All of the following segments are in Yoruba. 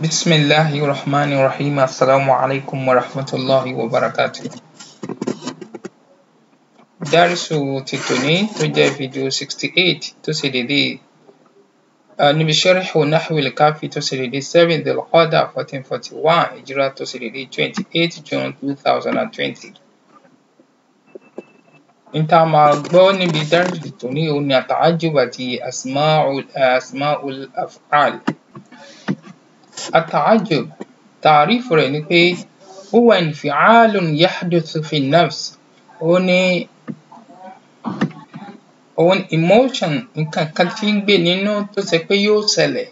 بسم الله الرحمن الرحيم السلام عليكم ورحمة الله وبركاته Dárìsù ti tòní tó jẹ́ fídíò sixty eight tó ṣe dédé níbi Sharhu Nahwil Kafi tó ṣe dédé seven Dhul-Qa'dah fourteen forty one Hijrah tó ṣe dédé twenty eight June two thousand and twenty. Nta máa gbọ́ níbi dárìsù tòní òun ni at-ta'ajjub àti asma'ul asma'ul af'al. التعجب تعريف rẹ̀ ni pé هو انفعال يحدث في النفس ó ní òun emotion nǹkan kan tí ń gbé nínú tó ṣe pé yóò ṣẹlẹ̀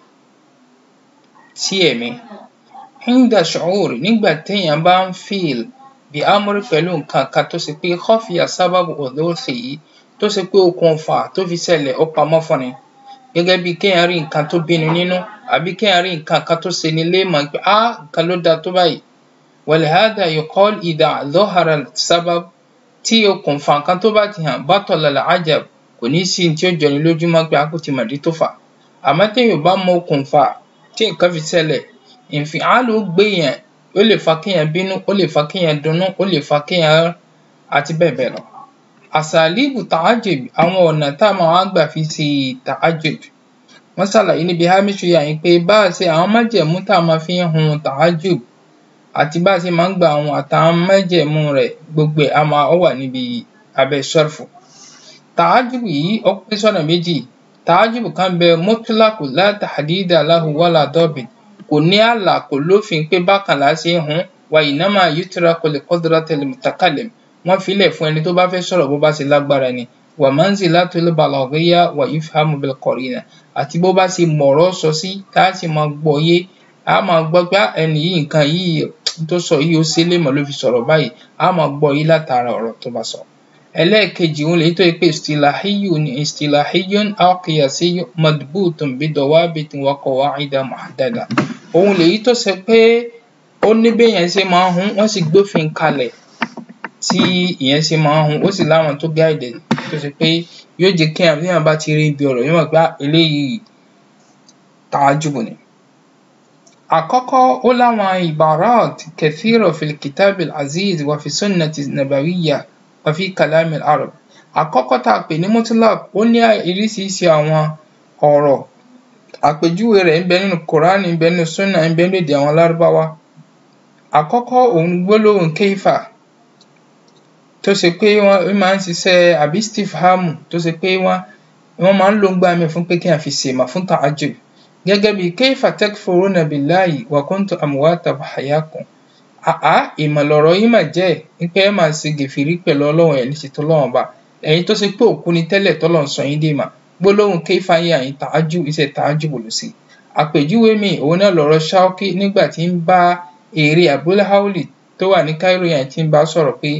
sí ẹ̀mí عند شعور nígbà téèyàn bá ń feel بأمر pẹ̀lú nǹkan kan tó ṣe pé خفي سبب حدوثه tó ṣe pé okùnfà tó fi ṣẹlẹ̀ ó pamọ́ fún ni gẹ́gẹ́ bí kéèyàn rí nǹkan tó bíni nínú àbí kéèyàn rí nǹkan kan tó ṣeni léèmọ̀ pé á nǹkan ló dáa tó báyìí ولهذا يقال إذا ظهر السبب tí okùnfà nǹkan tó bá ti hàn بطل العجب kò ní sí ní tí ó jọni lójú mọ́ pé a kò ti mọ̀dí tó fà àmọ́ téèyàn ò bá mọ okùnfà tí nǹkan fi ṣẹlẹ̀ ìnfìálù gbéyàn ó lè fa kéèyàn bínú ó lè fa kéèyàn dunnú ó lè fa kéèyàn àti bẹ́ẹ̀ bẹ́ẹ̀ lọ. àsàlíbù tàájùb àwọn ọ̀nà tá a máa wá gbà fi ṣe tàájùb wọ́n ṣàlàyé níbi hámíṣù yà yín pé bá a ṣe àwọn májẹ̀mú tá a máa fi ń hun tàájùb àti bá a ṣe máa ń gba àwọn àtàwọn májẹ̀mú rẹ̀ gbogbo ẹ̀ á máa ó wà níbi abẹ́ ṣọ́rfù. tàájùb yìí ó pín sọ́nà méjì tàájùb kan bẹ mutlaqu la tahdida lahu wala dabit kò ní ààlà kò lófin pé bákan là á ṣe ń hun wa innama yutraku li qudratil mutakallim wọ́n filẹ̀ fún ẹni tó bá fẹ́ sọ̀rọ̀ bó bá ṣe lágbára ni wa manzilatul balaghiyya wa yufhamu bil qarina àti bó bá ṣe mọ̀ọ́rọ̀ sọ sí tá a sì máa gbọ́ yé a máa gbọ́ pé ẹni yìí nǹkan yìí tó sọ yìí ó ṣe lémọ̀ ló fi sọ̀rọ̀ báyìí a máa gbọ́ yé látara ọ̀rọ̀ tó bá sọ. ẹlẹ́ẹ̀kejì òun lèyí tó yẹ pé istilahiyyun ni istilahiyyun aw qiyasiyyun madbutun bi dawabitin wa qawa'ida muhaddada òun lèyí tó ṣe pé ó ní béèyàn ṣe máa ń hun wọ́n sì gbófin kalẹ̀ tí ìyẹn ṣe máa ń hun ó sì láwọn tó gáìdì tó ṣe pé yóò jẹ́ kéèyàn téèyàn bá ti rí ibi ọ̀rọ̀ yóò mọ̀ pé eléyìí tàájùbù ni. àkọ́kọ́ ó láwọn ibarat kathira fil kitabil aziz wa fi sunnati nabawiyya wa fi kalamil arab. àkọ́kọ́ tá a pè ní mutlaq ó ní oríṣiríṣi àwọn ọ̀rọ̀ àpèjúwe rẹ̀ ń bẹ nínú kùránì ń bẹ nínú súnà ń bẹ nínú èdè àwọn lárúbáwá. àkọ́kọ́ òun gbólóhùn kéfà tó ṣe pé wọ́n máa ń ṣiṣẹ́ àbí istifhamu tó ṣe pé wọ́n wọ́n máa ń lò ń gbà mí fún pé kí n fi ṣèmọ̀ fún ta'ajjub gẹ́gẹ́ bí kayfa takfuruna billahi wa kuntum amwatan fahyakum àá ìmọ̀ lọ̀rọ̀ yìí mà jẹ́ pé ẹ máa ṣe gèfèrí pẹ̀lú ọlọ́run ẹ̀ ní ṣe tọ́lọ́run ọba ẹ̀yin tó ṣe pé òkú ni tẹ́lẹ̀ tọ́lọ́run sọ yín dé mà gbólóhùn kayfa yín àyín ta'ajjub iṣẹ́ ta'ajjub ló sí àpèjúwe mi òun náà lọ̀rọ̀ Shawki nígbà tí ń bá èrè Abul Hawli tó wà ní Cairo yẹn tí ń bá sọ̀rọ̀ pé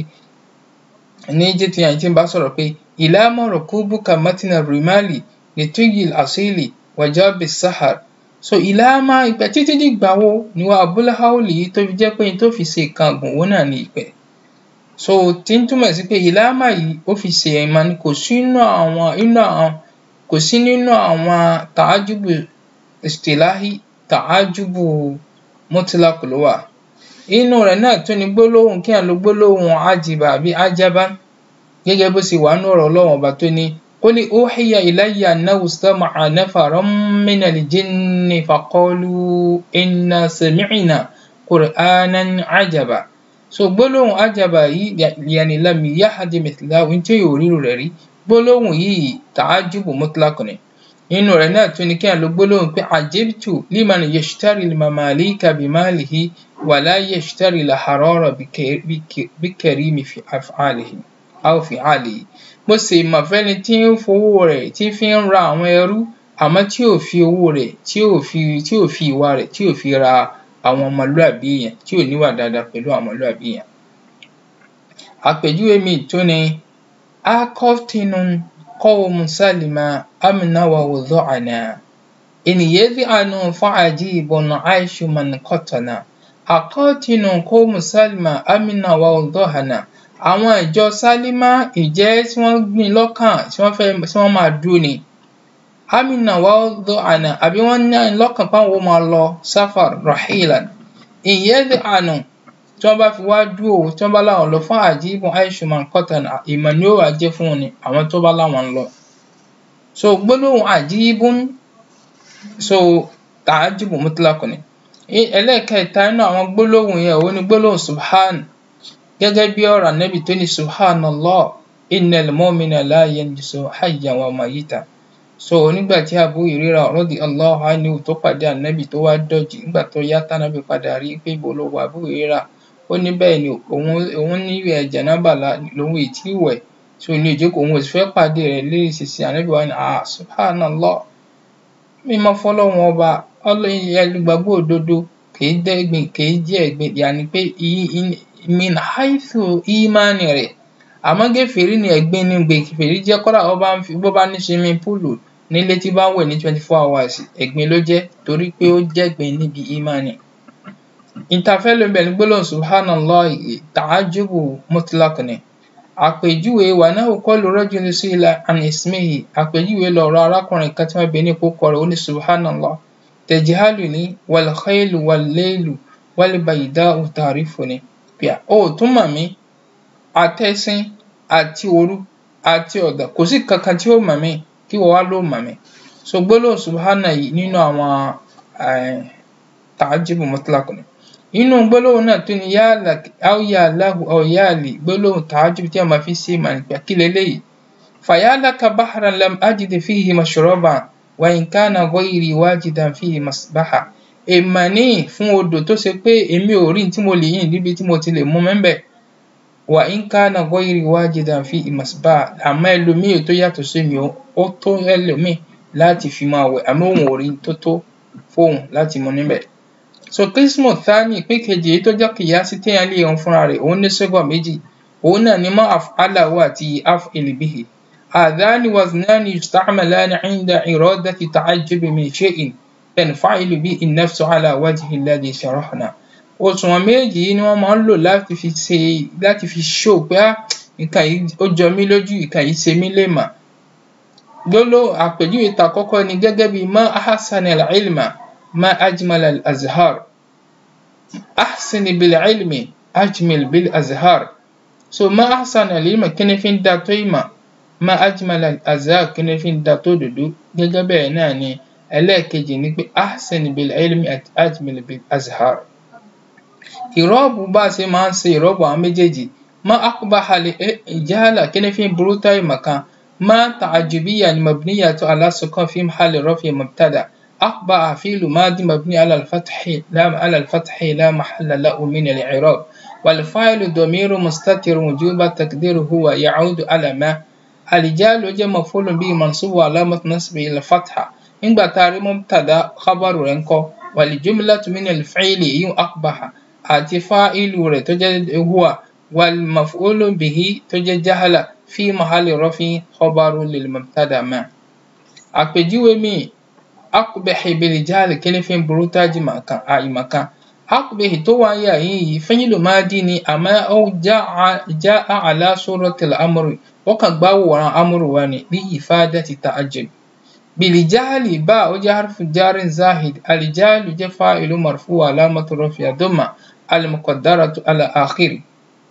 ní egypt yẹn tí ń bá sọ̀rọ̀ pé ìlàmọ̀ rukubuka matina rimali lituyil asili wajabi sahar so ìlàmọ̀ ìpẹ́ títí dìgbà wo ni wọ́n Abul Hawli yìí tó fi jẹ́ pé tó fi ṣe nǹkan ọ̀gùn òun náà ní ìpẹ́ so tí ń túmọ̀ sí pé ìlàmọ̀ yìí ó fi ṣe ẹ̀mọ́ ni kò sí nínú àwọn inú àwọn kò sí nínú àwọn tàájúbù istilahi tàájúbù mutlaq ló wà inú rẹ̀ náà tún ni gbólóhùn kí àlọ́ gbólóhùn ajiba àbí ajaba gẹ́gẹ́ bó ṣe wà nínú ọ̀rọ̀ Ọlọ́run ọba tó ní qul uhiya ilayya annahu istama'a nafarun minal jinni faqalu inna sami'na qur'anan ajaba so gbólóhùn ajaba yìí yàní lam yahdi mithlahu tí yóò ríru rẹ̀ rí gbólóhùn yìí ta'ajubu mutlaq ni nínú rẹ̀ náà tún ni kí àlọ́ gbólóhùn pé ajibtu liman yashtari al-mamalika bimalihi wala yashtari al-harara bikarimi fi af'alihi aw fi'alihi mo sì mọ̀ fẹ́ni tí ń fowó rẹ̀ tí fi ń ra àwọn ẹrú àmọ́ tí ò fi owó rẹ̀ tí ò fi tí ò fi ìwà rẹ̀ tí ò fi ra àwọn ọmọlúàbí èèyàn tí ò níwà dáadáa pẹ̀lú àwọn ọmọlúàbí èèyàn. àpèjúwe mi tó ni akọ́tinun qawmu salima amna wa wudhu'ana in yadh'anu fa'ajibun 'ayshu man qatana àkọ́tìnù qawmu salima amina wa wudhu'ana àwọn ìjọ sálímà ìjẹ́ tí wọ́n gbìn lọ́kàn tí wọ́n fẹ́ tí wọ́n máa dúró ni amina wad'ana àbí wọ́n ní lọ́kàn páwọn ó máa lọ safar rahilan in yad'anu tí wọ́n bá fi wá dúró tí wọ́n bá láwọn lọ fún àjíbùn aishu man qatana ìmọ̀ ni ó wà jẹ́ fún wọn ni àwọn tó bá láwọn lọ so gbólóhùn àjíbùn so tàájùbù mutlaq ni ẹlẹ́ẹ̀kẹta nínú àwọn gbólóhùn yẹn òun ni gbólóhùn subhan gẹ́gẹ́ bí ọ̀rọ̀ ànábì tó ní subhanallah innal mu'mina la yanjisu hayyan wa mayyita so nígbà tí Abu Hurairah radiyallahu anhu tó pàdé ànábì tó wá dọ̀jì nígbà tó yá tánábì padà rí pé ibo ló wà Abu Hurairah ó ní bẹ́ẹ̀ ni òun òun ní ìwẹ̀ jẹ̀nábà lòun ì tí wẹ̀ so ní ìjókòó òun ò sì fẹ́ pàdé rẹ̀ lérí sísè ànábì wa ní ah subhanallah mímọ́ fọlọ́run ọba ẹlùgbàgbọ́ òdodo kìí dẹ́gbìn kìí jẹ́ ẹ̀gbin yàní pé min haithu ìmánì rẹ̀ àmọ́ gẹ̀fẹ̀rí ni ẹ̀gbin ní gbèfèrí jẹ́ kọ́dà ọba ń fi bó bá ní swimming pool nílé tí bá ń wẹ̀ ní twenty four hours ẹ̀gbin ló jẹ́ torí pé ó jẹ́gbin níbi ìmánì. ìtafẹ́ ló ń bẹ̀ ní gbólóhùn subhanallah ta'ajubu mutlaq ni àpèjúwe wà náà qalu rajulun su'ila an ismihi àpèjúwe lọ̀rọ̀ arákùnrin kan tí wọ́n bẹ ní kókó rẹ̀ ó ní subhanallah tajhaluni wal khaylu wal laylu wal bayda'u ta'rifuni pia ó tún mọ̀ mí àtẹ̀sìn àti òru àti ọ̀dà kò sí kankan tí ó mọ̀ mí kí wọ́n wá ló mọ̀ mí so gbólóhùn subhana yìí nínú àwọn ta'ajibu mutlaq ni inú gbólóhùn náà tó ní yálà aw ya lahu aw yali gbólóhùn ta'ajibu tí a máa fi ṣe màá nípa kí leléyìí fayalaka bahran lam ajid fihi mashraban wa in kana ghayri wajidan fihi masbaha èèmà ní fún odò tó ṣe pé èmi ò rí tí mo lè yìn níbi tí mo ti lè mú mẹ́mbẹ̀ wa in kana ghayri wajidan fihi masbaha àmọ́ ẹlòmíì tó yàtọ̀ sí mi ó tó ẹlòmíì láti fi máa wẹ̀ àmọ́ òun ò rí tó tó fóun láti mú níbẹ̀ so qismu thani ìpín kejì èyí tó jẹ́ kìyàsí téèyàn lè yan fúnra rẹ̀ òun ní sẹ́gbà méjì òun náà ní ma af'alahu àti af'il bihi hadhani waznani yusta'malani 'inda iradati ta'ajjubi min shay'in tanfa'ilu bihi an-nafsu 'ala wajhi alladhi sharahna òṣùwọ̀n méjì yìí ni wọ́n máa ń lò láti fi ṣe láti fi show pé nǹkan yìí ó jọ mí lójú nǹkan yìí ṣe mí lè mà gbóló àpèjúwe tàkọ́kọ́ ni gẹ́gẹ́ bí ma ahsana al-ilma ma ajmala al-azhar ahsin bil-ilmi ajmil bil-azhar so ma ahsana al-ilma kíni fi ń da tó ìmọ̀ ma ajmala al-azhar kíni fi ń da tó dòdó gẹ́gẹ́ bẹ́ẹ̀ náà ni ẹlẹ́ẹ̀kejì ni pé ahsin bil-ilmi ajmil bil-azhar ìrọ́bù bá a ṣe máa ń ṣe ìrọ́bù àwọn méjèèjì ma aqbaha al-jahala kíni fi ń burú tó ìmọ̀ kan ما تعجبية مبنية على السكون في محل رفع مبتدأ أقبع فعل ماضي مبني على الفتح لا على الفتح لا محل له من الإعراب والفاعل ضمير مستتر وجوبا تقديره هو يعود على ما الرجال جاء مفعول به منصوب علامة نصبه الفتحة إن بتاري مبتدأ خبر رنكو والجملة من الفعل يو أقبح àti fáìlù rẹ̀ tó jẹ́ huwa والمفعول به tó jẹ́ jahala fi mahali rọ́fin khabaru lil mubtada ma. àpèjúwe mi akùbẹ̀hì bil jahli kí ni fi ń burú tájì àìmọ̀kan akùbẹ̀hì tó wà yà yìí fi'lu madi ni àmọ́ ó ja'a ala suratil amri wọ́n kàn gbá wòrán amúrù wa ni bí ifadati ta'ajjub. bil jahli bá ó jẹ́ harfu jarin zahid al jahlu jẹ́ fa'ilu marfu alamatu rafi'a dhamma al muqaddaratu ala akhiri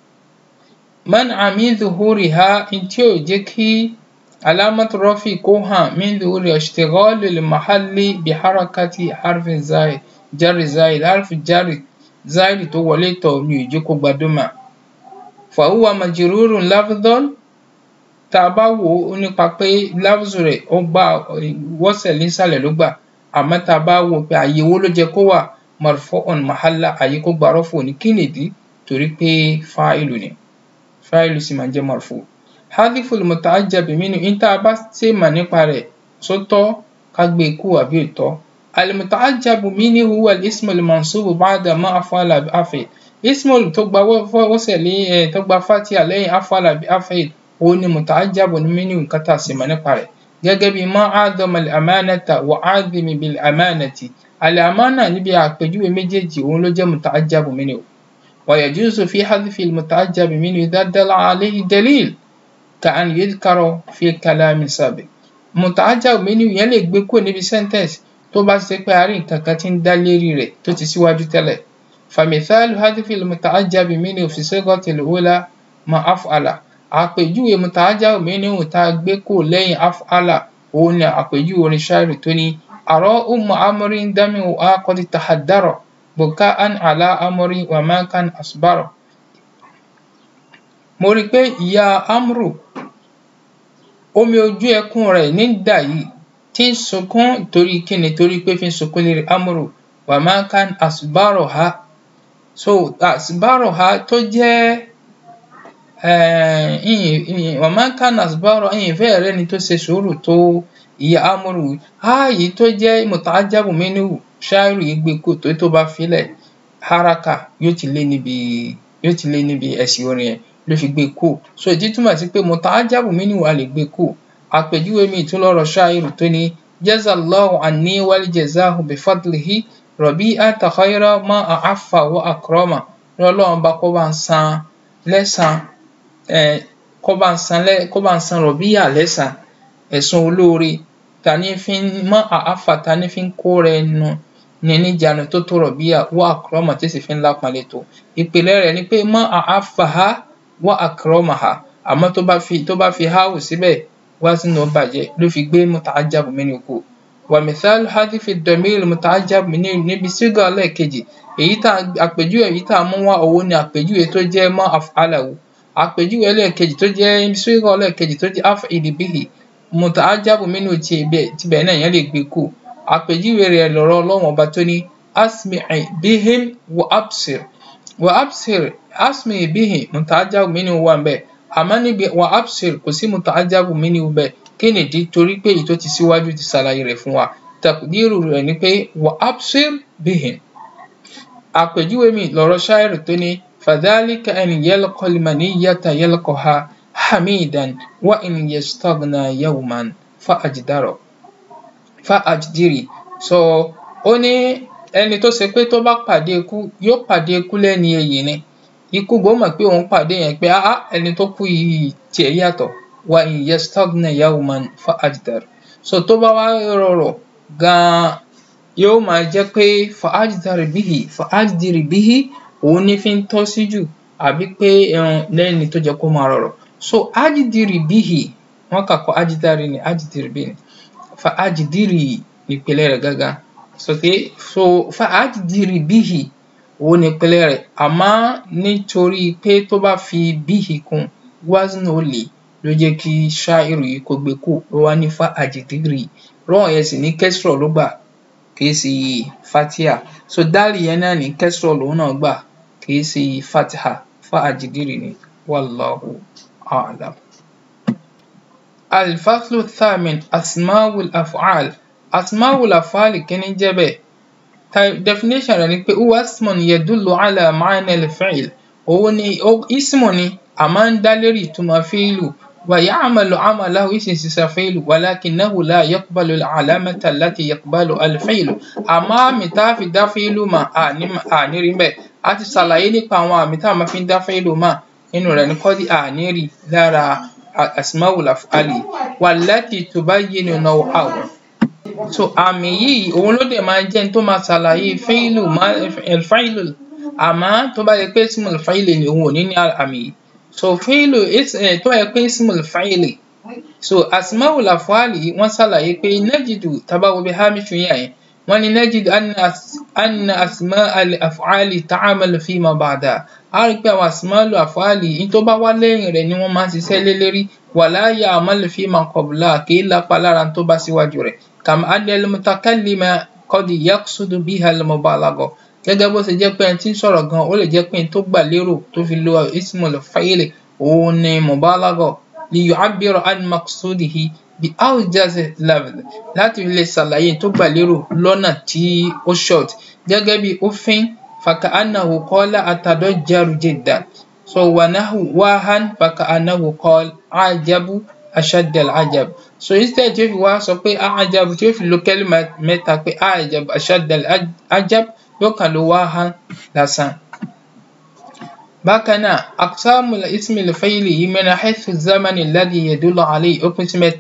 man'a min zuhuriha in tí ò jẹ́ kí alamatu rafi kó hàn min zuhuri ishtighalu al-mahalli bi harakati harfin zaid jarri zaid harfi jarri zaid tó wọlé tọ̀ ní ìjẹ́ kó gbadúmà fa huwa majrurun lafdhan tá a bá wò ó nípa pé lafzu rẹ̀ ó gbà wọ́sẹ̀ nísàlẹ̀ ló gbà àmọ́ tá a bá wò pé àyè wo ló jẹ́ kó wà marfu'un mahalla àyè kó gbà rọ́fù ní kí nìdí torí pé fa'ilu ni fáìlù sì máa jẹ́ marfu. hadifu muta'ajjabi minhu in tá a bá ṣe mà nípa rẹ̀ sótọ́ ká gbé e kú àbí òtọ́. al-muta'ajjabu minhu huwa al-ismu al-mansubu ba'da ma af'ala bi af'il. ismu tó gba wọ́sẹ̀ lé ẹ̀ tó gba fatiha lẹ́yìn af'ala bi af'il òun ni muta'ajjabu minhu nǹkan tá a ṣe mà nípa rẹ̀. gẹ́gẹ́ bí ma a'dhama al-amanata wa 'adhimi bil-amanati. al-amana níbi àpèjúwe méjèèjì òun ló jẹ́ muta'ajjabu minhu. ويجوز في حذف المتعجب منه إذا دل عليه دليل كأن يذكر في كلام سابق muta'ajjab minhu yẹn lè gbé kúrò níbi sentence tó bá ṣe pé a rí nǹkan kan tí ń dá lérí rẹ̀ tó ti síwájú tẹ́lẹ̀ famithalu hadfi muta'ajjab minhu fi sighatil ula ma af'ala àpèjúwe muta'ajjab minhu tá a gbé kúrò lẹ́yìn af'ala òun ni àpèjúwe orin ṣáìrì tó ní àrọ́ ummu amrin dami'u qad tahaddara buka'an ala amri wa ma kan asbara mo rí i pé ìyá amru omi ojú ẹkún rẹ̀ ní dà yìí tí ń sunkún torí kíni torí pé fi ń sunkún lérí amru wa ma kan asbaraha so asbaraha tó jẹ́ wa ma kan asbaraha ìyìn fẹ́ rẹ́ ni tó ṣe sùúrù tó ìyá amru ààyè tó jẹ́ muta'ajjabu minhu ṣáìrù yìí gbé kù tó tó bá filẹ̀ haraka yóò ti lé níbi yóò ti lé níbi ẹ̀sìn orin yẹn ló fi gbé kù so ìdí túmọ̀ sí pé muta'ajjabu minhu a lè gbé kù àpèjúwe mi tún lọ́rọ̀ ṣáìrù tó ní jazallahu anni wal jazahu bifadlihi rabi'ata khayra ma a'affa wa akrama lọ́lọ́run bá kó bá ń san lẹ́san kó bá ń san kó bá ń san rọ̀bíyà lẹ́san ẹ̀san olóore tani fi ń mọ àáfà tani fi ń kó rẹ nu ní níjànú tó tó rọ̀bíyà wà àkọ́rọ́mà tí sì fi ń lápalẹ̀ tó ìpìlẹ̀ rẹ̀ ni pé mọ àáfà ha wà àkọ́rọ́mà ha àmọ́ tó bá fi tó bá fi háwù síbẹ̀ wá sínú bàjẹ́ ló fi gbé muta'ajjab minhu kù wa mithalu hadhifi damir muta'ajjab minhu níbi sígà lẹ́ẹ̀kejì èyí tá àpèjúwe èyí tá a mú wá òun ni àpèjúwe tó jẹ́ mọ́ af'alahu àpèjúwe lẹ́ẹ̀kejì tó jẹ́ sígà lẹ́ẹ̀kejì tó jẹ́ af'il bihi muta'ajjabu minhu tibẹ̀ náà yẹn lè gbé kù àpèjúwe rẹ̀ lọ́rọ̀ ọlọ́run ọba tó ní asmi'i bihim wa absir wa absir asmi'i bihim muta'ajjabu minhu wà ń bẹ̀ àmọ́ níbi wa absir kò sí muta'ajjabu minhu bẹ̀ kí nìdí torí pé èyí tó ti síwájú ti ṣàlàyé rẹ̀ fún wa taqdiru rẹ̀ ni pé wa absir bihim àpèjúwe mi lọ́rọ̀ ṣáìrì tó ní fadhalika an yalqa al-maniyyata yalqaha hamidan wa in yastaghna yawman fa ajdaro fa ajdiri so ó ní ẹni tó ṣe pé tó bá pàdé ikú yóò pàdé ikú lẹ́ni èyí ni ikú gbọ́ mọ̀ pé òun pàdé yẹn pé áá ẹni tó kú yìí tiẹ̀ yàtọ̀ wa in yastaghna yawman fa ajdaro so tó bá wá rọrọ̀ gan-an yóò máa jẹ́ pé fa ajdari bihi fa ajdiri bihi òun ní fi ń tọ́ sí jù àbí pé lẹ́ni tó jẹ́ kó máa rọrọ̀ so ajidiri bihi wọn kà kọ ajidari ni ajidiri bihi fa ajidiri nípìnlẹ̀ rẹ̀ gángan so pé so fa ajidiri bihi òun nípìnlẹ̀ rẹ̀ àmọ́ nítorí pé tó bá fi bihi kún wazn olè ló jẹ́ kí ṣáìrù yìí kó gbé kú ló wá ní fa ajidiri rọ́ọ̀ yẹn sì ní kẹ́sìrọ̀ ló gbà kìí sí fatia so dáàlì yẹn náà ní kẹ́sìrọ̀ lòun náà gbà kìí sí fatiha fa ajidiri ni wallahu. أعلم الفصل الثامن أسماء الأفعال أسماء الأفعال كن جبه definition rẹ̀ ni pé huwa ismun yadullu ala ma'na al-fi'l òun ni ismu ni a máa ń dá lérí ìtumọ̀ fíìlù wa ya'malu 'amalahu ìsìn sísá fíìlù walakinahu la yaqbalu al-'alamata allati yaqbalu al-fi'lu àmọ́ àmì tá a fi dá fíìlù mà àní rí bẹ́ẹ̀ a ti ṣàlàyé nípa àwọn àmì tá a máa fi dá fíìlù mà nínú rẹ̀ ní kọ́dí àníìrì lára asmaul af'ali wallati tubayyinu naw'ahu so àmì yìí òun ló dẹ̀ máa jẹ́ tó máa ṣàlàyé fíìlù fíìlù àmọ́ tó bá yẹ pé ismul fáìlì ni òun ò ní ní àmì yìí so fíìlù tó yẹ pé ismul fáìlì so asmaul af'ali wọ́n ṣàlàyé pé najidu tabawo bí hamishu yẹn yẹn wọ́n ní najidu anna asma al-af'ali ta'amalu fima ba'da a rí pé àwọn asmaul af'ali ní tó bá wá lẹ́yìn rẹ̀ ni wọ́n máa ń ṣiṣẹ́ lé lérí wala ya'malu fima qabla kì í lápá lára tó bá síwájú rẹ̀ kama anna al-mutakallima qad yaqsudu biha al-mubalagha gẹ́gẹ́ bó ṣe jẹ́ pé ẹni tí ń sọ̀rọ̀ gan ó lè jẹ́ pé ẹni tó gbà lérò tó fi lo ismul fa'ili òun ni mubalagha li yu'abbira an maqsudihi bi awjaz level láti lè ṣàlàyé tó gbà lérò lọ́nà tí ó short gẹ́gẹ́ bí òfin faka'annahu qala atadajjaru jiddan so wa nahu wahan faka'annahu qala ajabu ashad al-ajab so instead tí ó fi wá sọ pé ajabu tí ó fi lo kẹ́límà mẹ́ta pé ajabu ashad al-ajab yóò kàn ló wahan lásán. bákan náà aqsamu ismi al-fa'ili yìí min haythu az-zaman alladhi yadullu alayhi ó pín sí mẹ́ta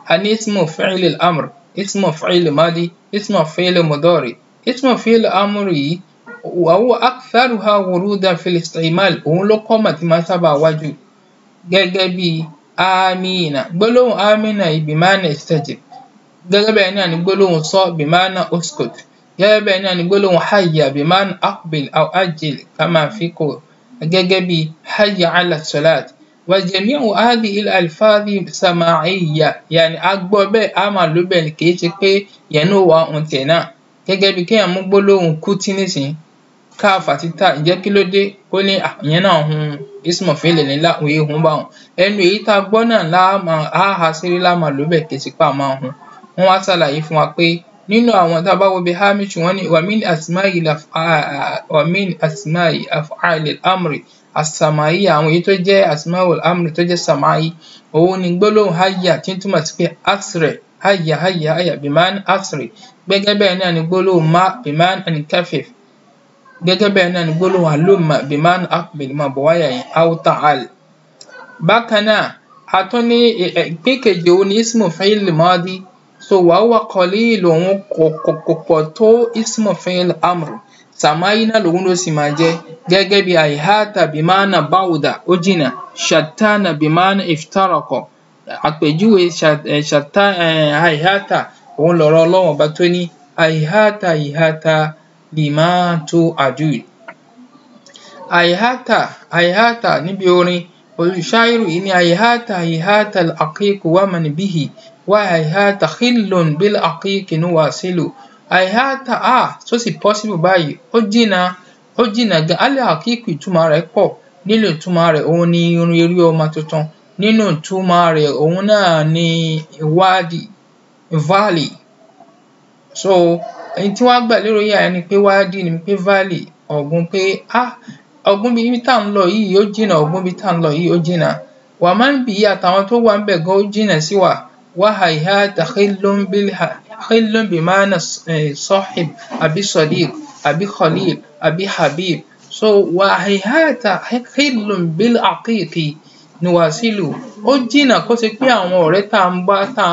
a ní ismu fi'il al-amr ismu fi'il madi ismu fi'il mudari ismu fi'il amr yìí wa huwa aktharuha wurudan fil isti'mal òun ló kọ́ mà tí máa sábà wájú gẹ́gẹ́ bí amina gbólóhùn amina yìí bimana istajib gẹ́gẹ́ bẹ́ẹ̀ náà ni gbólóhùn sọ bimana uskut gẹ́gẹ́ bẹ́ẹ̀ náà ni gbólóhùn hayya bimana aqbil aw ajil kama fi kò gẹ́gẹ́ bí hayya ala salat wa jami'u hadhihi al-alfadhi sama'iyya yàní agbọ́ bẹ́ẹ̀ a máa lò bẹ́ẹ̀ kì í ṣe pé yẹn ló wà ohun tiẹ̀ náà gẹ́gẹ́ bí kéèyàn mú gbólóhùn kútí nísìnyí káàfà títà ǹjẹ́ kí ló dé ó ní ìyẹn náà hun ismu fi'il nílá òye hun bá wọn ẹnu èyí tá a gbọ́ náà láàmà áhà sírí láàmà ló bẹ̀ kì í sì pa máa hun wọ́n wá ṣàlàyé fún wa pé nínú àwọn tá a bá wo bí hamish wọ́n ní wàmín asma'i wàmín asma'i af'al al-amri as-sama'i àwọn èyí tó jẹ́ asma'u al-amri tó jẹ́ sama'i òun ni gbólóhùn hayya tí ń túmọ̀ sí pé asre hayya hayya hayya biman asre gẹ́gẹ́ bẹ́ẹ̀ náà ni gbólóhùn ma biman ankafif gẹ́gẹ́ bẹ́ẹ̀ náà ni gbólóhùn halumma biman aqbil máa bọ̀ wáyà yẹn aw ta'al. bákan náà a tún ní ìpín kejì òun ní ismu fi'il madi so wa huwa qalil òun kò pọ̀ tó ismu fi'il amr sàmáyí náà lòun ló sì máa jẹ́ gẹ́gẹ́ bí àìháàtà bimana báwùdà ó jìnà ṣàtánà bimana iftaraqa àpèjúwe àìháàtà òun lọ̀rọ̀ ọlọ́run ọba tó ní àìháàtà àìháàtà lima tu'adun àìháàtà àìháàtà níbi orin olùṣáírù yìí ní àìháàtà àìháàtà al-aqiq wa man bihi wa àìháàtà khillun bil aqiq nuwasilu àìháàtà a tó sì possible báyìí ó jìnnà ó jìnnà gan alẹ́ àkíkù ìtumọ̀ rẹ̀ pọ̀ nínú ìtumọ̀ rẹ̀ òun ni irun eré ọmọ tuntun nínú ìtumọ̀ rẹ̀ òun náà ni wadi valley so èyí tí wọ́n gbà lérò yà ni pé wadi ni pé valley ọ̀gbun pé ah ọ̀gbun bíi tá à ń lọ yìí ó jìnnà ọ̀gbun bíi tá à ń lọ yìí ó jìnnà wà máa ń bì í àtàwọn tó wà ń bẹ̀ gan ó jìnnà sí wa wà àìháàtà khillun bil khillun bimana sahib àbí sadiq àbí khalil àbí habib so wà àìháàtà khillun bil aqiqi nuwasilu ó jìnnà kó ṣe pé àwọn ọ̀rẹ́ tá à ń bá tá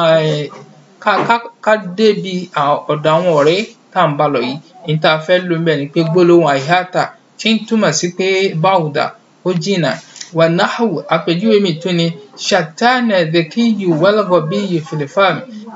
ká ká ká débi ọ̀dọ̀ àwọn ọ̀rẹ́ tá à ń bá lọ yìí ní tá a fẹ́ lò ń bẹ̀ ni pé gbólóhùn àìháàtà tí ń túmọ̀ sí pé báwùdà ó jìnnà wà náhù àpèjúwe mi tún ni ṣàtánà dèkíyù wàlgọbíyù fìlìfàm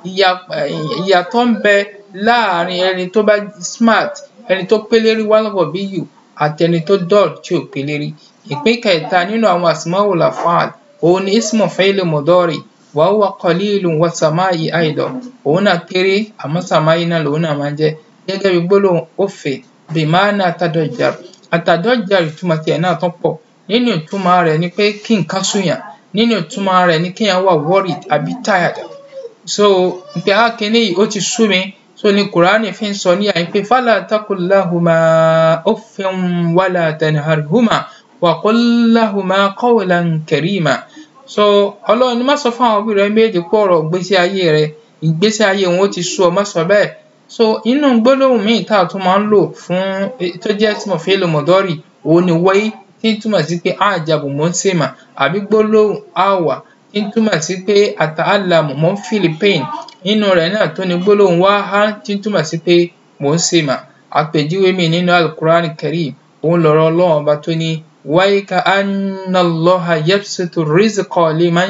ìyàtọ̀ ń bẹ láàrin ẹni tó bá smart ẹni tó pélérí wàlgọbíyù àti ẹni tó dull tí ò pélérí ìpín kẹta nínú àwọn asmaul af'al òun ni ismu fi'il mudari wa huwa qalilun wa sama'i aidan òun náà kéré àmọ́ sama'i náà lòun náà máa ń jẹ́ gẹ́gẹ́ bí gbólóhùn òfè bimana atadọjar atadọjar ìtumọ̀ tiẹ̀ náà tún pọ̀ nínú ìtumọ̀ rẹ̀ ni pé kí nǹkan súnyàn nínú ìtumọ̀ rẹ̀ ni kéèyàn wà worried àbí tired so pé á kíní yìí ó ti sú mi so ni kùránì fi ń sọ ní àyè pé fala takullahuma uffin wala tanharhuma wa qul lahuma qawlan karima so ọlọ́run ní má sọ fún àwọn òbí rẹ méjì pé ọ̀rọ̀ ìgbésí ayé rẹ ìgbésí ayé wọn ó ti sú ọ má sọ bẹ́ẹ̀ so inú gbólóhùn míì tá a tún máa ń lò fún tó jẹ́ ismu fi'il mudari òun ni wáyé tí ń túmọ̀ sí pé àjàbù mò ń sèmà àbí gbólóhùn àwà tí ń túmọ̀ sí pé àtàlàmù mò ń feel pain nínú rẹ̀ náà tó ní gbólóhùn wáhá tí ń túmọ̀ sí pé mò ń sèmà àpèjúwe mi nínú alukur'an karim òun lọ̀rọ̀ ọlọ́run ọba tó ní wáyé ka anna Allaha yabsutu rizqa liman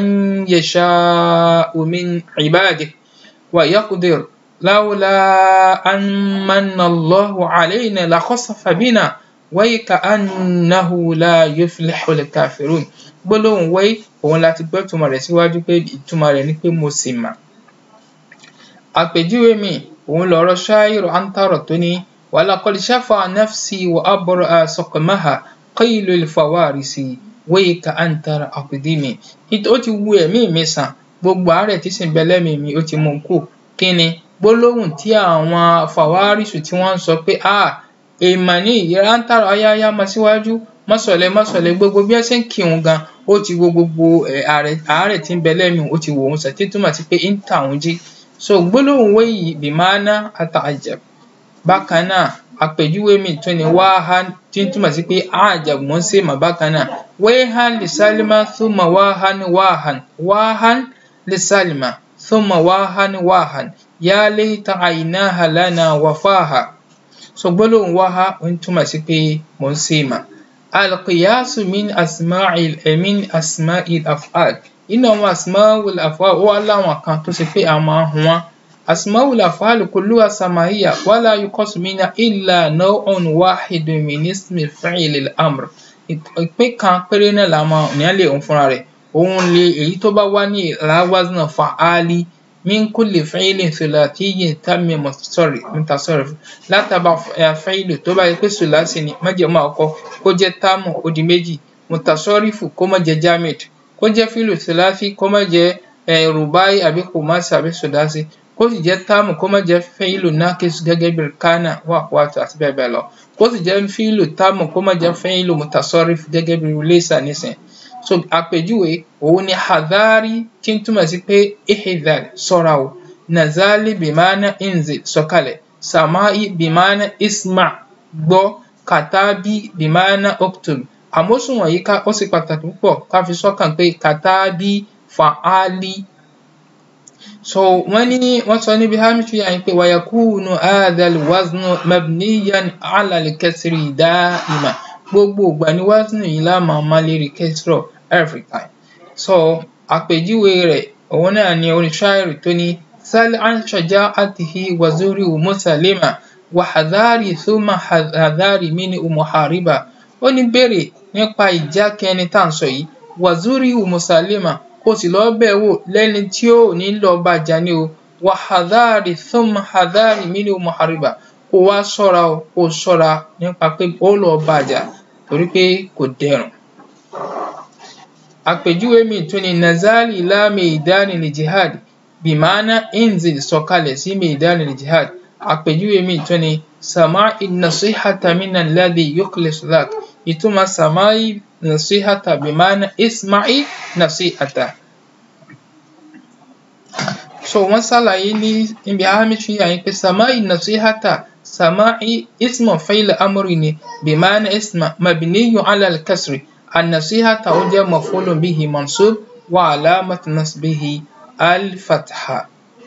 yasha'u min ibadihi wa yaqdir lawla an manna Allahu alayna la khasafa bina wáyé ka annahu la yuflihu al-kafirun gbólóhùn wáyé òun láti gbọ́ ìtumọ̀ rẹ̀ síwájú pé ìtumọ̀ rẹ̀ ni pé mo sì mà. àpèjúwe mi òun lọ̀rọ̀ ṣáírù antaro tó ní walaqad shafa nafsi wa abra'a saqamaha qaylu al-fawarisi wáyé ka antara aqdimi ó ti wu ẹ̀mí mi sàn gbogbo àárẹ̀ tí sì ń bẹ lẹ́mìí mi ó ti mú kú kí ni gbólóhùn tí àwọn fàwárísù tí wọ́n ń sọ pé ah èèmọ̀ ní ìyẹra ń tààrà ayáyá máa síwájú mọ́sọ̀lẹ́ mọ́sọ̀lẹ́ gbogbo bí ẹ ṣe ń kírun gan ó ti wo gbogbo àárẹ̀ tí ń bẹ lẹ́mìí ó ti wò ó sàtí túmọ̀ sí pé ń tà òun jí so gbólóhùn wéyìí bìmánà àtàjẹb bákan náà àpèjúwe mi tún ni wáhá tí ń túmọ̀ sí pé àjẹb mò ń ṣe mà bákan náà wéhán lè sálímà thumma wáhán wáhán wáhán lè sálímà thumma wahan wahan ya layta aynaha lana wafaha so gbólóhùn wáhá ó ń túmọ̀ sí pé mò ń ṣe mà alqiyasu min asma'il min asma'il af'al inú àwọn asma'ul af'al ó wá láwọn kan tó ṣe pé a máa ń hun wọn asma'ul af'al kulluha sama'iyya wala yuqasu minha illa naw'un wahidun min ismi fi'l al-amr ìpín kan péré náà la máa ní lè hun fúnra rẹ̀ òun lè èyí tó bá wá ní ala wazn fa'ali min kulli fi'lin thulatiyyin tammi mutasarrif látàbà fi'lu tó bá yẹ pé sùlásì ni májèmọ́ àkọ́kọ́ kó jẹ́ táàmù ó di méjì mutasarrifu kó má jẹ́ jamid kó jẹ́ fílù sùlásì kó má jẹ́ rùbáì àbí kùmásì àbí sùlásì kó sì jẹ́ táàmù kó má jẹ́ fílù nákìs gẹ́gẹ́ bí kánà wà wàtò àti bẹ́ẹ̀ bẹ́ẹ̀ lọ kó sì jẹ́ fílù táàmù kó má jẹ́ fílù mutasarrifu gẹ́gẹ́ bí laysa nísìn so àpèjúwe òun ni hadari tí ń túmọ̀ sí pé ihidhar ṣọ́ra o nazali bimana inzil sọ̀kalẹ̀ samai bimana isma gbọ́ katabi bimana oktub àmósùn wọ̀nyí ká ó sì pàtàkì púpọ̀ ká fi sọ́kàn pé katabi fa'ali so wọ́n ní wọ́n sọ níbi hamisu yà ń pé wayakunu adal waznu mabniyan ala al-kasri da'ima gbogbo ìgbà ni waznu yìí la máa ma lérí kẹsìrọ̀ every time so àpèjúwe rẹ̀ òun náà ni oníṣáírì tó ní sal an shaja'atihi wa zuri musalima wa hadhari thumma hadhari mini muhariba ó ní béèrè nípa ìjákẹ́ni tá à ń sọ yìí wa zuri musalima kó sì lọ́ọ́ bẹ̀ wò lẹ́ni tí ó ní lọ́ọ́ bàjá ní o wa hadhari thumma hadhari mini muhariba kó wá ṣọ́ra o kó ṣọ́ra nípa pé ó lọ́ọ́ bàjá torí pé kò dẹrùn àpèjúwe mi tún ni nazali la meidani li jihad bimana inzil sọ̀kalẹ̀ sí meidani li jihad àpèjúwe mi tún ni sama'i nasihata min alladhi yukhlis lak ìtumọ̀ sama'i nasihata bimana isma'i nasihata so wọ́n ṣàlàyé ní ibi ahamishi yàyín pé sama'i nasihata sama'i ismu fa'il amri ni bimana isma mabniyu ala al-kasri النصيحة توجه مفعول به منصوب وعلامة نصبه الفتحة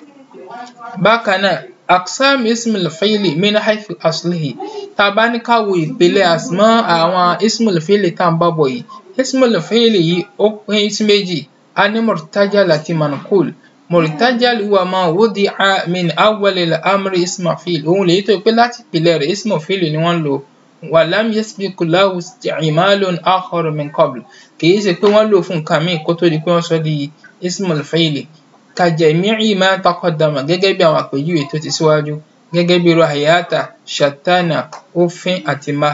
بكنا أقسام اسم الفعل من حيث أصله tabani ká wo ìpele àsmọ́ àwọn ismul fili tá à ń bá bọ̀ yìí ismul fili yìí ó pín sí méjì a ní murtajal àti manqul murtajal huwa ma wudi'a min awwal al-amri isma fil òun lèyí tó pé láti ìpìlẹ̀ rẹ̀ ismu fili ni wọ́n lò wàlám yasbiku lahu isti'malun akhar min qabl kìí ṣe pé wọ́n lò fún nǹkan míì kó tó di pé wọ́n sọ di ismul fa'ili ka jami'i ma taqaddama gẹ́gẹ́ bí àwọn àpèjúwe tó ti síwájú gẹ́gẹ́ bí rahayata shatana òfin àti ma.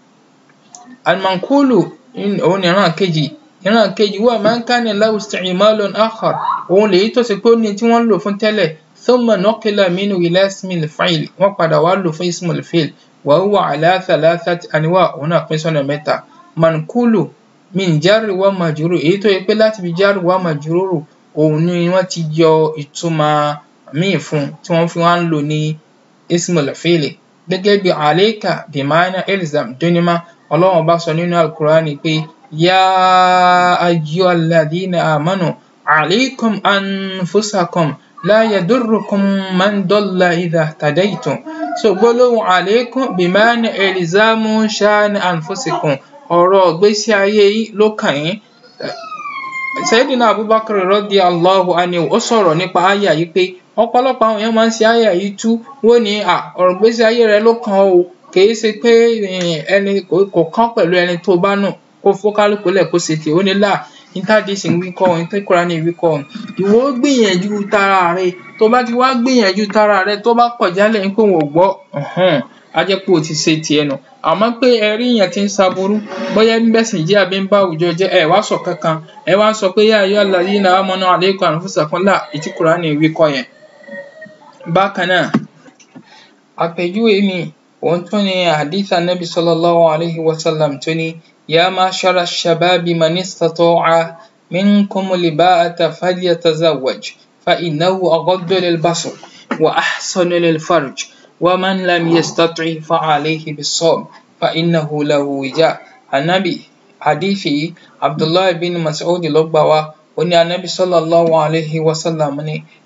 almankulu òun ni ìran kejì ìran kejì wà man kana lahu isti'malun akhar òun lèyí tó ṣe pé ó ní tí wọ́n lò fún tẹ́lẹ̀ thumma nuqila minhu ila ismil fa'il wọ́n padà wá lò fún ismul fa'il وهو على ثلاثة أنواع هنا pín sọ́nà mẹ́ta mankulu min jarri wa majrur èyí tó yẹ pé láti fi jarri wa majrur òun ni wọ́n ti yọ ìtumọ̀ míì fún tí wọ́n fi wá ń lò ní ismul fili gẹ́gẹ́ bí alayka bimana ilzam dunima ọlọ́run bá sọ nínú alukurani pé ya ayyuhal ladhina amanu alaykum anfusakum la yadurrukum man dalla idha tadaytum so gbólóhùn àlékún bìmánì ẹlìzámù ṣáàní ànfúsìkùn ọ̀rọ̀ ìgbésí ayé yìí ló kàn yín Sayyidina Abubakar rọ́dí Allahu anhu ó sọ̀rọ̀ nípa àyà yìí pé ọ̀pọ̀lọpọ̀ àwọn èèyàn máa ń ṣe àyà yìí tú wọ́n ní ọ̀rọ̀ ìgbésí ayé rẹ ló kàn ó kìí ṣe pé ẹni kò kàn pẹ̀lú ẹni tó bá nù kó fókálùkù lẹ̀ kó ṣe tì ó ní là interdisi ń wí kọ́ ohun tó kúra ní ìwí kọ́ ohun ìwọ gbìyànjú tara rẹ tó bá ti wá gbìyànjú tara rẹ tó bá kọ̀ jálẹ̀ ń pé wọn ò gbọ́ á jẹ́ pé o ti ṣe tiẹ̀ nù àmọ́ pé ẹ rí yẹn ti ń ṣaburú bóyá ń bẹ̀sìn jẹ́ àbí ń bá àwùjọ jẹ́ ẹ wá sọ kankan ẹ wá sọ pé yá ayọ́ àlàyé náà amanu alaykum anfusakum là ìtí Kùránì ìwí kọ́ yẹn. bákan náà àpèjúwe mi òun tún ni hadith anabi sallallahu alayhi wa sallam tó ní يا معشر الشباب من استطاع منكم الباءة فليتزوج فإنه أغض للبصر وأحسن للفرج ومن لم يستطع فعليه بالصوم فإنه له وجاء النبي حديثي عبد الله بن مسعود لبوا وني النبي صلى الله عليه وسلم ni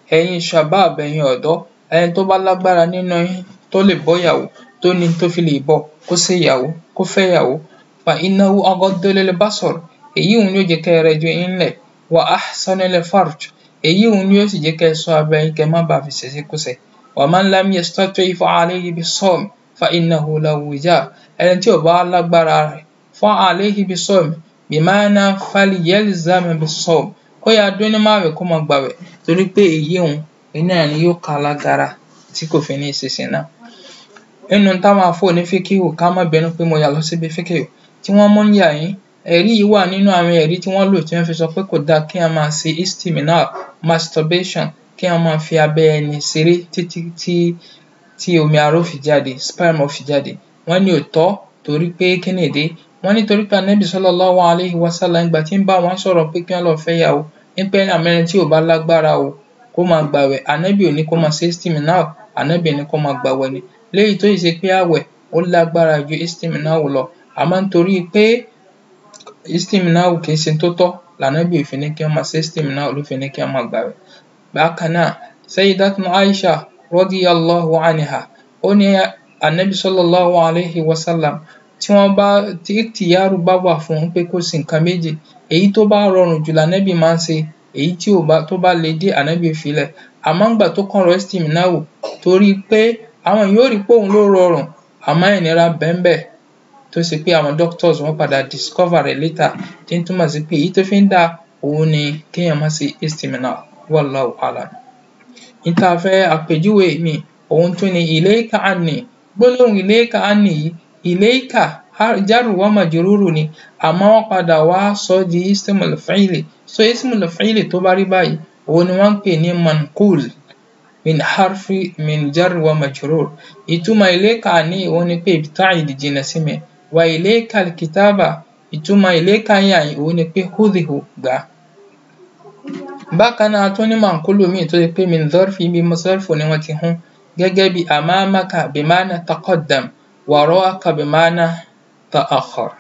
ẹ̀yin shabab ẹ̀yin ọ̀dọ́ ẹni tó bá lágbára nínú yín tó lè bọ́yàwó tó ní tó fi lè bọ́ kó ṣèyàwó kó fẹ́yàwó fa innahu aghaddu lil basar èyí òun ni ó jẹ́ kẹ́ ẹ rẹjú yín lẹ̀ wa ahsanu lil farj èyí òun ni ó sì jẹ́ kẹ́ ẹ ṣọ́ abẹ́ yín kẹ́ ẹ má bàa fi ṣèṣekúṣe wa man lam yastati' fa alayhi bis-sawm fa innahu lahu wija' ẹni tí ò bá lágbára rẹ̀ fa alayhi bis-sawm bima'na falyalzam bis-sawm kó yá dún ní máwẹ̀ kó máa gbàwẹ̀ torí pé èyí òun iná ni yóò ká lágara tí kò fi ní ṣe ṣìnà nínú táwọn àfọ ní fíkìhù ká má bínú pé mo yà lọ síbi fíkìhù tí wọ́n mú ń yà yín ẹ̀rí yìí wà nínú àwọn ẹ̀rí tí wọ́n lò tí wọ́n fi sọ pé kò dáa kí a máa ṣe istimina masturbation kí a máa fi abẹ́ ẹni ṣeré títí tí tí omi aró fi jáde sperm fi jáde wọ́n ní òótọ́ torí pé kí ni ìdí wọ́n ní torí pé anabi sallallahu alayhi wa sallam ìgbà tí ń bá wọn sọ̀rọ̀ pé kí wọ́n lọ fẹ́ yàwó ń pẹ́ àmẹ́rin tí ò bá lágbára o kó máa gbàwẹ̀ anabi ò ní kó máa ṣe istimina anabi ní kó máa gbàwẹ̀ ni léyìí tó yìí ṣe pé àwẹ̀ ó lágbára ju istimina lọ àmọ́ nítorí pé istimina kì í ṣe tó tọ́ lànàbí ò fi ní kí wọ́n máa ṣe istimina ló fi ní kí wọ́n máa gbàwẹ̀ bákan náà sayyidatuna aisha radiyallahu anha ó ní anabi sallallahu alayhi wa sallam tí wọ́n bá tí tìyàrú bá wà fún un pé kó ṣe nǹkan méjì èyí tó bá rọrùn jù lànàbí máa ń ṣe èyí tí ò bá tó bá le dé ànábì filẹ̀ àmọ́ ńgbà tó kàn rọ istimina wò torí pé àwọn yóò rí pé òun ló rọrùn àmọ́ ìnira bẹ́ẹ̀ tó ṣe pé àwọn doctors wọ́n padà discover rẹ̀ later tí ń túmọ̀ sí pé èyí tó fi ń dá òun ni kéèyàn má ṣe istimina wallahu alam. níta fẹ́ àpèjúwe mi òun tún ni ilayka anni gbólóhùn ilayka anni yìí ilayka jarru wa majruru ni àmọ́ wọ́n padà wá sọ di ismul fi'li so ismul fi'li tó bá rí báyìí òun ni wọ́n ń pè ní manqul min harfi min jarri wa majrur ìtumọ̀ ilayka ní òun ni pé ibta'id jìnnà sí mi wa ilayka alkitaba ìtumọ̀ ilayka yàn òun ni pé khudhihu gbà bákan náà tún ní manqulu míì tó ṣe pé min dharfi bí masarfu ni wọ́n ti hún gẹ́gẹ́ bí amamaka bimana taqaddam wara'aka bimana ta'akhkhar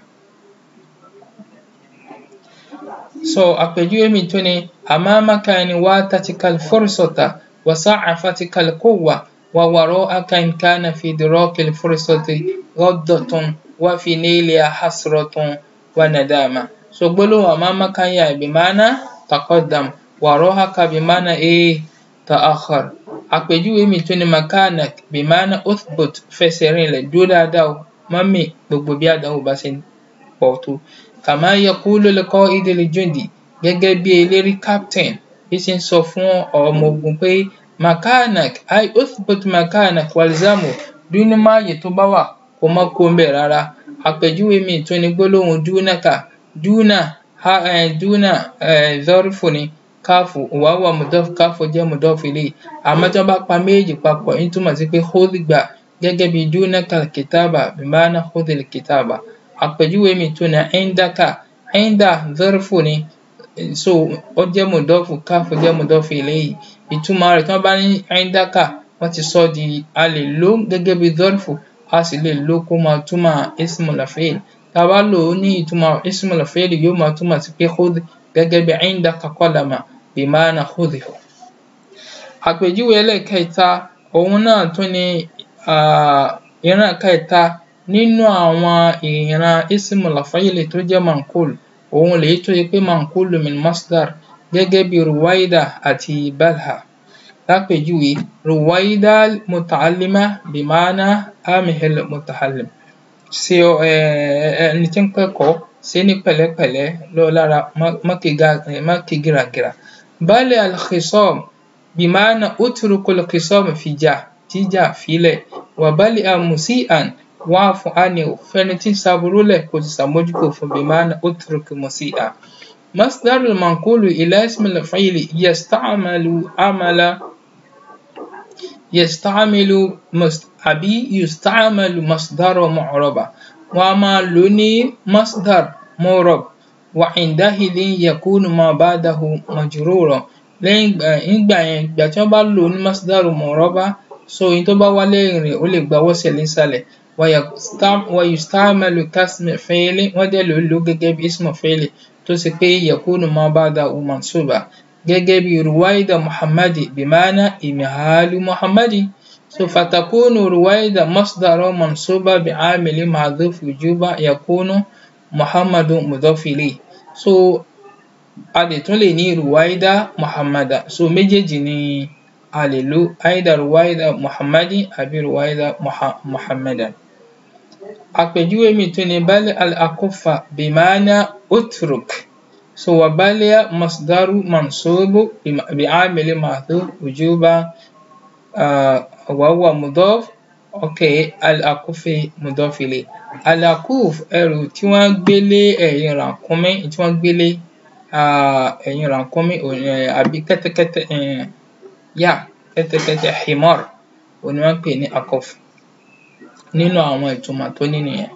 so àpèjúwe mi tún ni amamaka ni watatikal fursata wa sa'afatikal quwwa wa wara'aka in kana fi idrakil fursati ghaddatun wa fi nailiha hasratun wa nadama so gbólóhùn amamaka yà bimana taqaddam wara'aka bimana e ta'akhkhar àpèjúwe mi tún ni makanak bimana uthbut fẹsẹ̀ rinlẹ̀ dúró dáadáa o mọ́mì gbogbo bí àdánwò bá ṣe pọ̀ tó kàmá yaqulu liqa'idi ljundi gẹ́gẹ́ bí eléré captain bí ṣe ń sọ fún ọmọ ogun pé makanak ay uthbut makanak walzamu dúnú máàyè tó bá wà kó má kó ń bẹ̀ rárá àpèjúwe mi tún ni gbólóhùn dúnàkà dúnà ha eh, dúnà eh, zọrífù ni káfù wàhùwà mùdọ́fù káfù jẹ́ mùdọ́fù ilé àmọ́ tí wọ́n bá pa méjì papọ̀ ń túmọ̀ sí pé khudh gbà gẹ́gẹ́ bí dúnàkà kìtàbà bimana khudh kìtàbà àpèjúwe mi tún ni indaka inda zọrífù ni so ó jẹ́ mùdọ́fù káfù jẹ́ mùdọ́fù ilé yìí ìtumọ̀ rẹ̀ tí wọ́n bá ní indaka wọ́n ti sọ di a lè lò gẹ́gẹ́ bí zọrífù a sì lè lò kó máa túmọ̀ ismul fa'il tá a bá lò ó ní ìtumọ̀ ismul fa'il yóò máa túmọ̀ sí pé khudh gẹ́gẹ́ bí indaka qalama bimana khudhihu. àpèjúwe ẹlẹ́ẹ̀kẹta òun náà tún ni ìran kẹta nínú àwọn ìran ismul fa'il tó jẹ́ manqul òun lèyí tó yẹ pé manqul min masdar gẹ́gẹ́ bí ruwaida àti balha lápèjúwe ruwaida muta'allima bimana amihil muta'allim ṣe ẹni tí ń kẹ́kọ̀ọ́ ṣe ní pẹ̀lẹ́pẹ̀lẹ́ lọ lára má ké gíragíra bal al-khisam bimana utruku al-khisam fìjà jíjà filẹ̀ wa bal musi'an wa'fu anhu fẹni tí ń ṣaburú lẹ̀ kò sì ṣàmójúkò fún bimana utruku musi'a مصدر المنقول إلى اسم الفعل يستعمل عمل يستعمل مست àbí يستعمل مصدر معربا wọ́n á máa lò ní مصدر معرب وعندئذ يكون ما بعده مجرورا lẹ́yìn ìgbà yẹn ìgbà tí wọ́n bá lò ní مصدر معربا so ohun tó bá wá lẹ́yìn rẹ̀ ó lè gba wọ́sẹ̀ nísàlẹ̀ ويستعمل كاسم فعل wọ́n dẹ̀ lò ó lò gẹ́gẹ́ bí اسم فعل tó ṣe pé يكون ما بعده منصوبا gẹ́gẹ́ bí ruwaida muhammadi bimana imihalu muhammadi so fatakunu ruwaida masdaro mansuba bi amili mahdhuf wujuba yakunu muhammadu mudofili so a lè tún lè ní ruwaida muhammada so méjèèjì ni a lè lo aida ruwaida muhammadi àbí ruwaida muha muhammadan àpèjúwe mi tún ni bali al-akufa bimana utruk so wa balia masdaru mansubu bi amili mahdhuf wujuba uh, wa huwa mudaf okay al-akufi mudaf ilay al-akuf ẹrù tí wọ́n gbé lé ẹ̀yìn ràkúnmí tí wọ́n gbé lé ẹ̀yìn ràkúnmí àbí kẹ́tẹ́kẹ́tẹ́ yà kẹ́tẹ́kẹ́tẹ́ himar òun ni wọ́n pè ní akuf nínú àwọn ìtumọ̀ tó ní nìyẹn.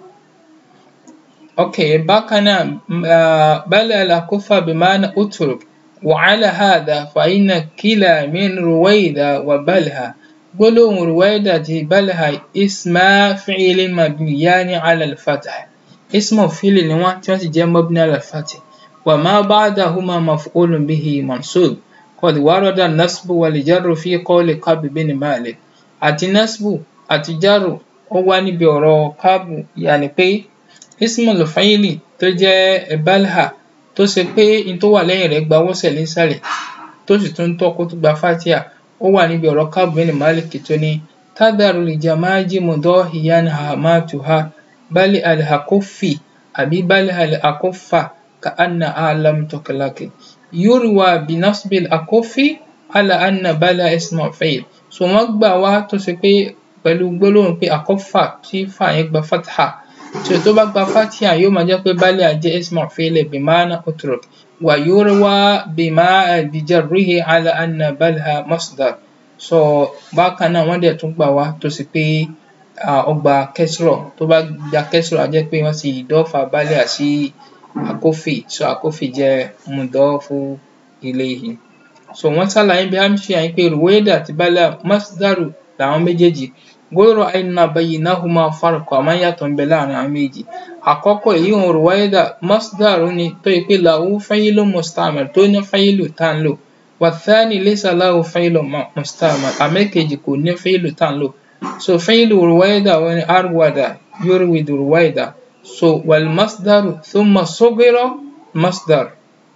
okay bákan náà bala al-akufa bimana utruk وعلى هذا فإن كلا من رويدة وبلها gbólóhùn ruwaida àti balha isma fi'ili mabniyani ala al-fath ismu fi'ili ni wọ́n tí wọ́n sì jẹ́ mabni ala al-fath wa ma ba'dahuma maf'ulun bihi mansub qad warada nasbu wal jarru fi qawli Ka'b bin Malik àti nasbu àti jarru ó wá níbi ọ̀rọ̀ Ka'b yàní pé ismul fi'ili tó jẹ́ balha tó ṣe pé n tó wà lẹ́yìn rẹ̀ gba wọ́sẹ̀ nísàlẹ̀ tó sì tún tọ́ kó tó gba fatia ó wà níbi ọ̀rọ̀ Ka'b bin Malik tó ní tádàrú lìjàmájì mudahiyan hamatuha bali alhakufi àbí bali alhakufa ka anna alam tuklaki yurwa bi nasbil akufi ala anna bala ismu fi'l so wọ́n gbà wá tó ṣe pé pẹ̀lú gbólóhùn pé akufa tí fa yẹn gba fatha tí o tó bá gba fatia yóò máa jẹ́ pé bali àjẹ́ ismu fi'l bimana utruk ويروى بما بجره على أن بلها مصدر so bákan náà wọ́n dẹ̀ tún gbà wá tó sì pé ọgbà kẹsìrọ̀ tó bá gba kẹsìrọ̀ á jẹ́ pé wọ́n sì dọ́fà balẹ̀ sí àkófì so àkófì jẹ́ mùdọ́fù ilayhi so wọ́n ṣàlàyé bí amṣe àyìn pé ruwaida àti balẹ̀ masdaru làwọn méjèèjì gbọ́dọ̀ àìnà baynahuma farq àmọ́ yàtọ̀ ń bẹ láàrin àwọn méjì àkọ́kọ́ èyí ń ruwaida masdaru ni tó yẹ pé lahu fa'ilu mustamil tó ní fa'ilu tá ń lò wàthani laysa lahu fa'ilu mustamil àmẹ́kejì kò ní fa'ilu tá ń lò so fa'ilu ruwaida wọn ni arwada yurwidu ruwaida so wal masdaru thumma sughira masdar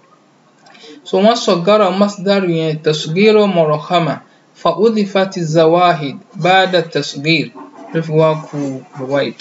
so wọ́n sọ̀gára masdaru yẹn tasghira murakhama فأضيفت الزواهد بعد التصغير رفواك رويد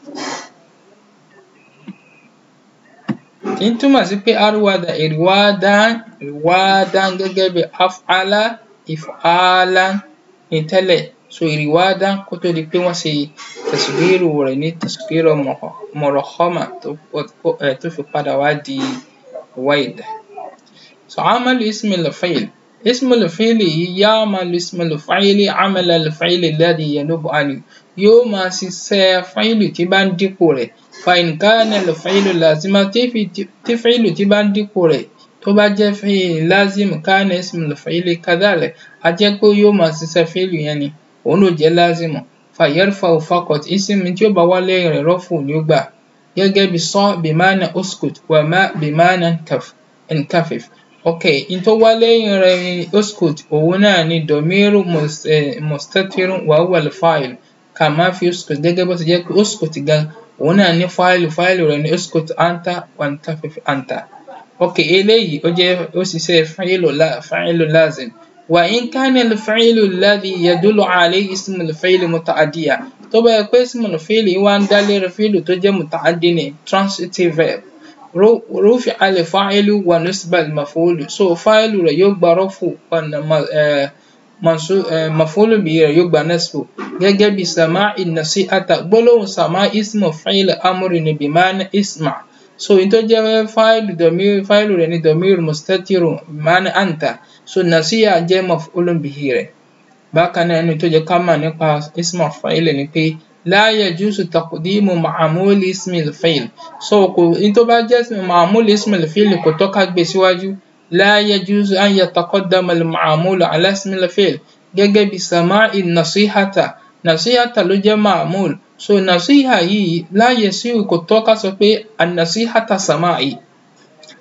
tí ń túmọ̀ sí pé arwada ìrìwádán ìrìwádán gẹ́gẹ́ bí af'ala if'alan ní tẹ́lẹ̀ so ìrìwádán kó tó di pé wọ́n ṣe tasgiru rẹ̀ ní tasgiru murakhama tó fi padà wá di ruwaid so amalu ismil fa'il اسم الفعل يعمل اسم الفاعل عمل الفعل الذي ينوب عنه yóò máa ṣiṣẹ́ fáìlì tí bá ń dípò rẹ̀ فإن كان الفعل لازما tí fáìlì tí bá ń dípò rẹ̀ tó bá jẹ́ fáìlì لازم كان اسم الفعل كذلك a jẹ́ pé yóò máa ṣiṣẹ́ fáìlì yẹn ni òun ló jẹ́ لازم فيرفع فقط اسم tí ó bá wá lẹ́yìn rẹ̀ رفع ni ó gbà gẹ́gẹ́ bí ص بمعنى اسكت وما بمعنى انكفف okay in tó wá lẹ́yìn rẹ̀ ni uskut òun náà ni domiru mustatirun wa huwa al-fa'il kama fi uskut gẹ́gẹ́ bó ti jẹ́ pé uskut gan òun náà ní fáìlì fáìlì rẹ̀ ní uskut anta wantafif anta okay eléyìí ó jẹ́ ó ṣiṣẹ́ fa'ilu la fa'ilu lazim wa in kana al-fa'ilu alladhi yadullu alayhi ismu al-fa'il muta'addiya tó bá yẹ pé ismu al-fa'il wá ń dá lérí fíìlù tó jẹ́ muta'addi ni transitive verb rufi al-fa'ilu wa nusba al-maf'ul so fa'ilu rẹ̀ yóò gba rafu maf'ulu bihi rẹ̀ yóò gba nasbu gẹ́gẹ́ bí sama'i nasi'ata gbólóhùn sama'i ismu fa'il amri ni bi ma'na isma so in tó jẹ́ fa'ilu domir fa'ilu rẹ̀ ni domir mustatirun bi ma'na anta so nasi'a jẹ́ maf'ulu bihi rẹ̀ bákan náà ẹni tó jẹ́ ká mọ̀ nípa ismu fa'il ni pé لا يجوز تقديم معمول اسم الفعل so kò in tó bá jẹ́ معمول اسم الفعل kò tọ́ ká gbé síwájú لا يجوز أن يتقدم المعمول على اسم الفعل gẹ́gẹ́ bí سماع النصيحة نصيحة ló jẹ́ معمول so نصيحة yìí لا يصح kò tọ́ ká sọ pé النصيحة سماعي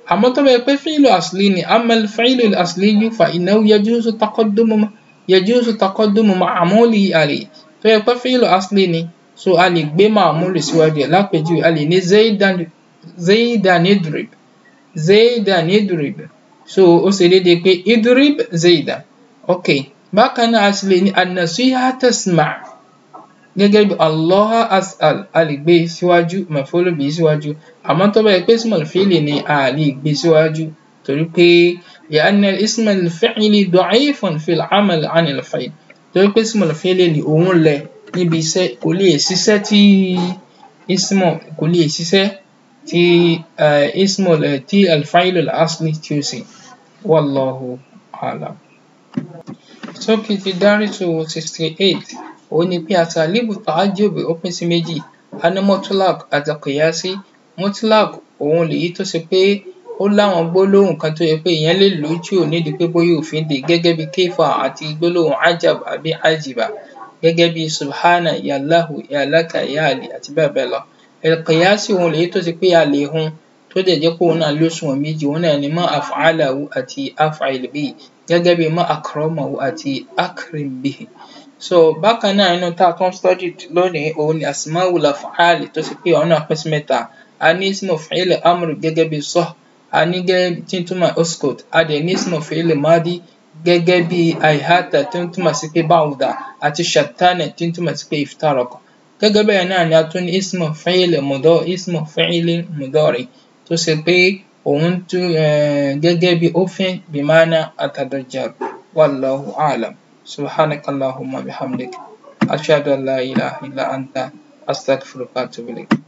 àmọ́ tó bá yẹ pé fíìlù asli ni amal fíìlù asli yìí fa innahu yajuzu taqaddumu yajuzu taqaddumu ma'muli alayhi tó yẹ pé fíìlù asli ni so a lè gbé ma'muli síwájú ẹ̀ lápèjúwe a lè ní zaidan zaidan idrib zaidan idrib so ó ṣe déédéé pé idrib zaidan ok bákan náà a sì lè ní an-nasiha tasma' gẹ́gẹ́ bí allah as'al a lè gbé síwájú maf'ul bihi síwájú àmọ́ tó bá yẹ pé ismul fi'li ni a lè gbé síwájú torí pé li'anna ismul fi'li da'ifun fil 'amal 'an al-fi'l torí pé ismul fi'li ni òun lẹ̀ níbi iṣẹ́ kò lè ṣiṣẹ́ tí ismu kò lè ṣiṣẹ́ tí ismul tí al-fi'l al-asli tí ó ṣe wallahu a'lam. sókè ti dárìtù sixty eight òun ni pé àtàlíbù ta'ajjub ó pín sí méjì a ní mutlaq àti qiyasi mutlaq òun lèyí tó ṣe pé ó láwọn gbólóhùn kan tó yẹ pé èèyàn lè lò ó tí ò nídìí pé bóyá òfin dè gẹ́gẹ́ bí kéfà àti gbólóhùn ajab àbí ajiba gẹ́gẹ́ bí subhana yallahu yalaka yaali àti bẹ́ẹ̀ bẹ́ẹ̀ lọ al-qiyasi òun lèyí tó ṣe pé a lè hun tó dẹ̀ jẹ́ pé òun náà lóṣùwọ̀n méjì òun náà ni ma af'alahu àti af'al bihi gẹ́gẹ́ bí ma akramahu àti akrim bihi so bákan náà inú tá a tún study lónìí òun ni asmaul af'al tó ṣe pé òun náà pín sí mẹ́ta a ní ismu fi'il amr gẹ́gẹ́ bí sah a ní gẹ́gẹ́ tí ń túmọ̀ uskut a dẹ̀ ní ismu fi'il madi gẹ́gẹ́ bí aihata tí ń túmọ̀ sí pé ba'uda àti shattana tí ń túmọ̀ sí pé iftaraqa gẹ́gẹ́ bẹ́ẹ̀ náà ni a tún ní ismu fi'il mudari ismu fi'il mudari tó ṣe pé òun tún gẹ́gẹ́ bí òfin bimana atadajjar wallahu a'lam subhanaka allahumma bihamdik ashhadu an la ilaha illa anta astaghfiruka wa atubu ilayk